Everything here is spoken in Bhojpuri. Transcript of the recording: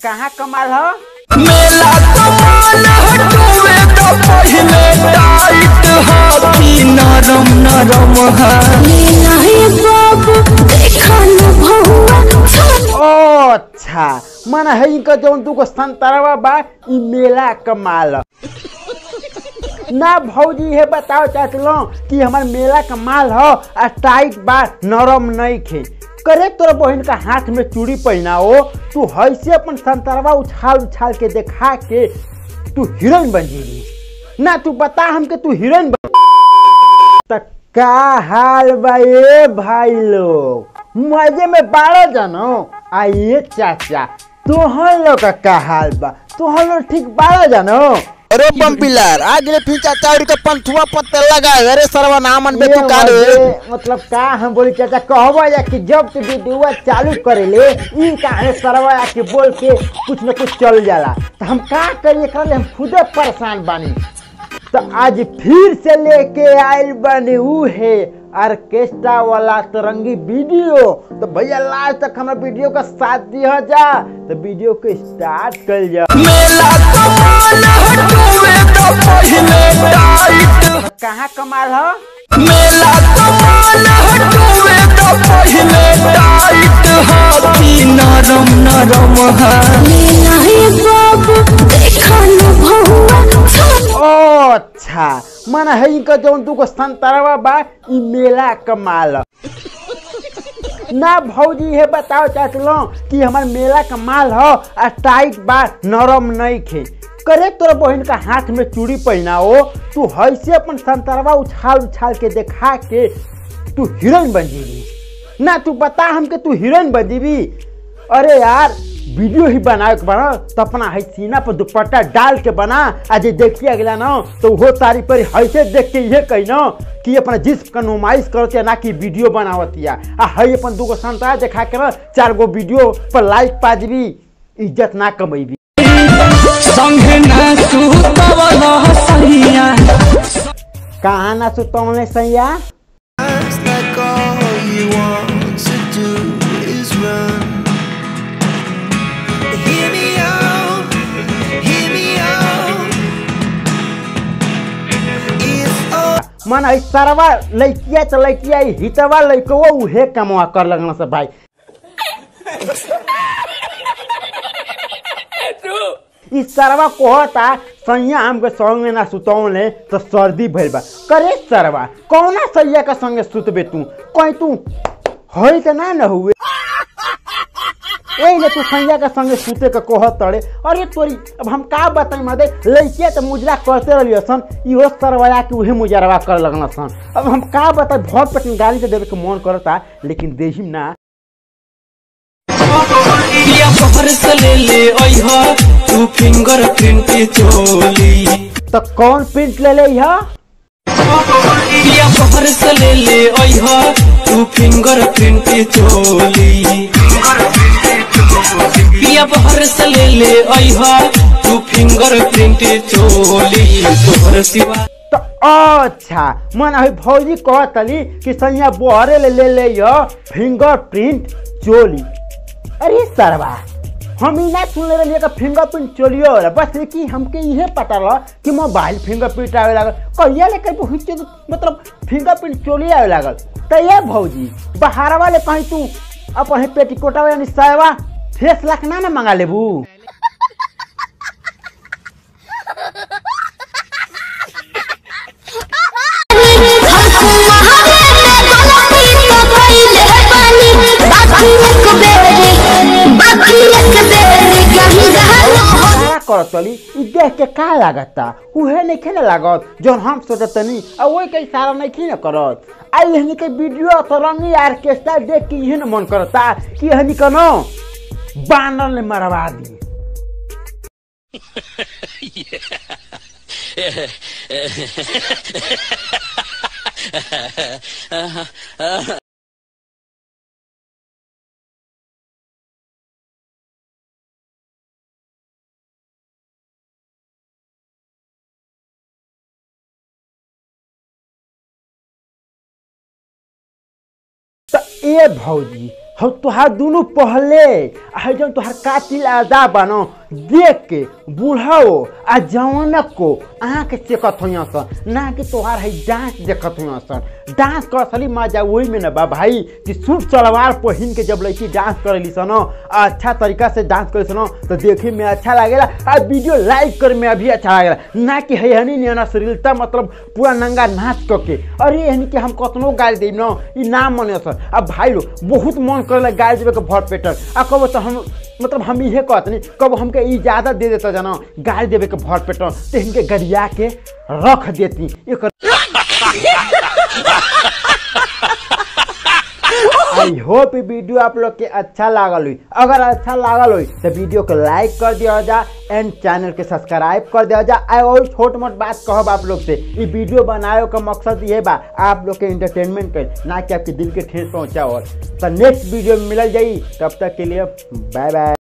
कहाँ कमाल ह मेला कमाल हटुए तो पहले टाइट हाथी नरम नरम है नहीं बाबू देखा न भहुआ ओ अच्छा मन है इनका जौन दूगो संतरवा बा ई मेला कमाल ना भौजी है बताओ चाचलो कि हमार मेला का माल हो आ टाइट बा नरम नहीं खे करे तोरा बहन का हाथ में चूड़ी पहनाओ तू हैसे अपन संतरवा उछाल उछाल के देखा के तू हीरोइन बन जीवी ना तू बता हमके तू हीरोइन बन त का हाल बा ए भाई लोग मजे में बारह जानो आइए चाचा तोहर लोग का का हाल बा तोहर लोग ठीक बारह जानो अरे पंपिलर आज रे फिर चाचा और के पंथुआ पत्ते लगा अरे सरवा नामन बे ये तू का रे मजे, मतलब का हम बोली चाचा कहबो या कि जब तू वीडियो चालू करेले ई काहे सरवा या कि बोल के कुछ न कुछ चल जाला तो हम का करिए कर हम खुदे परेशान बानी तो आज फिर से लेके आयल बनी ऊ है ऑर्केस्ट्रा वाला तरंगी वीडियो तो भैया लास्ट तक हमारा वीडियो का साथ दिया जा तो वीडियो को स्टार्ट कर जा मेला कमाल हटुए तो पहले टाइट कहाँ कमाल हो मेला कमाल हटुए तो पहले टाइट हाथी नरम नरम है नहीं बाबू देखा न भहुआ ओ अच्छा मन है इनका जौन दूगो संतरवा बा ई मेला कमाल ना भौजी है बताओ चाचलो कि हमार मेला का माल हो आ टाइट बा नरम नहीं खे करे तोरा बहन का हाथ में चूड़ी पहनाओ तू हैसे अपन संतरवा उछाल उछाल के देखा के तू हीरोइन बन जीवी ना तू बता हमके तू हीरोइन बन जीवी अरे यार वीडियो ही बनाए के बना तो अपना है सीना पर दुपट्टा डाल के बना आ जे देखिए अगला ना तो वो तारी पर हैसे देख के ये कही ना कि अपना जिस्म का नुमाइश करते ना कि वीडियो बनावतिया आ है अपन दूगो संतरा देखा के ना चार गो वीडियो पर लाइक पा जीबी इज्जत ना कमेबी संगे ना तू तवला सैया कहाँ ना सुतौले सैया Looks like all you want to do is run. Hear me out, hear me out. If all मन है सरवा लैकिया तो लैकिया ई हितवा लैको उहे कमवा कर लगना से भाई ई सरवा कहता सैया हमके संगे ना सुतौले तो सर्दी भइल बा करे सरवा कौना सैया के संगे सुतबे तू कहीं तू होई त ना न हुए एहिले तू सैया के संगे सुते के कहत तड़े अरे तोरी अब हम का बताई मदे लइके त मुजरा करते रहलियो सन इहो सरवया के उहे मुजरवा कर लगना सन अब हम का बताई बहुत पटन गाली से देवे के मन करता लेकिन देहिम ना या बाहर से ले ले ओइहा तू फिंगर प्रिंट चोली तो कौन प्रिंट ले ले यह या बाहर से ले ले ओइहा तू फिंगर प्रिंट चोली या बाहर से ले ले ओइहा तू फिंगर प्रिंट चोली तोहर सिवा तो अच्छा मन अभी भौजी कहतली कि सैया बोहरे ले ले ले यह फिंगर प्रिंट चोली अरे सरवा हम ही ना सुन ले रही फिंगर प्रिंट चोलियो होला बस कि हमके इहे पता रहा कि मोबाइल फिंगर प्रिंट आवे लागल कहिया लेकर बहुत मतलब फिंगर प्रिंट चोली आवे लागल तो ये भौजी बाहर वाले कहीं तू अपन पेटीकोटा यानी सायवा फेस लाख ना ना मंगा लेबू का करत तली ई देख के का लागता उहे नहीं खेले लागत जौन हम सोचतनी आ वही के इशारा नहीं खी न करत आ यहनी के वीडियो तरंगी ऑर्केस्ट्रा देख के इहे न मन करता कि यहनी कनो बानर ने मरवा दी तो ए भौजी हम तुहार दोनों पहले आ जौन तुहार कातिल आदा बनो देख के बूढ़ो आ जवानक को आँख चेकत हुई सन ना कि तोहार है डांस देखत हुई सन डांस कर असली मजा वही में न बा भाई कि सूट सलवार पहिन के जब लड़की डांस करेली सन अच्छा तरीका से डांस करे सन तो देखे में अच्छा लागेला आ वीडियो लाइक करे में भी अच्छा लागेला ना कि है हनी नियना श्रीलता मतलब पूरा नंगा नाच करके अरे हनी के हम कतनो गाली देब न ई ना मने सर अब भाई लोग बहुत मन करेला गाली देवे के भर पेटर आ कब तो हम मतलब हम इहे कहत नहीं कब हमके इजाजत दे देता जाना गाली देवे के भर पेटर तो इनके गरिया के रख देती एक आई होप ये वीडियो आप लोग के अच्छा लागल हुई अगर अच्छा लागल हुई तो वीडियो को लाइक कर दिया जा एंड चैनल के सब्सक्राइब कर दिया जा आ और छोट मोट बात कहब आप लोग से ये वीडियो बनाए का मकसद ये बा आप लोग के इंटरटेनमेंट कर ना कि आपके दिल के ठेस पहुंचा और तो नेक्स्ट वीडियो में मिलल जाई तब तक के लिए बाय बाय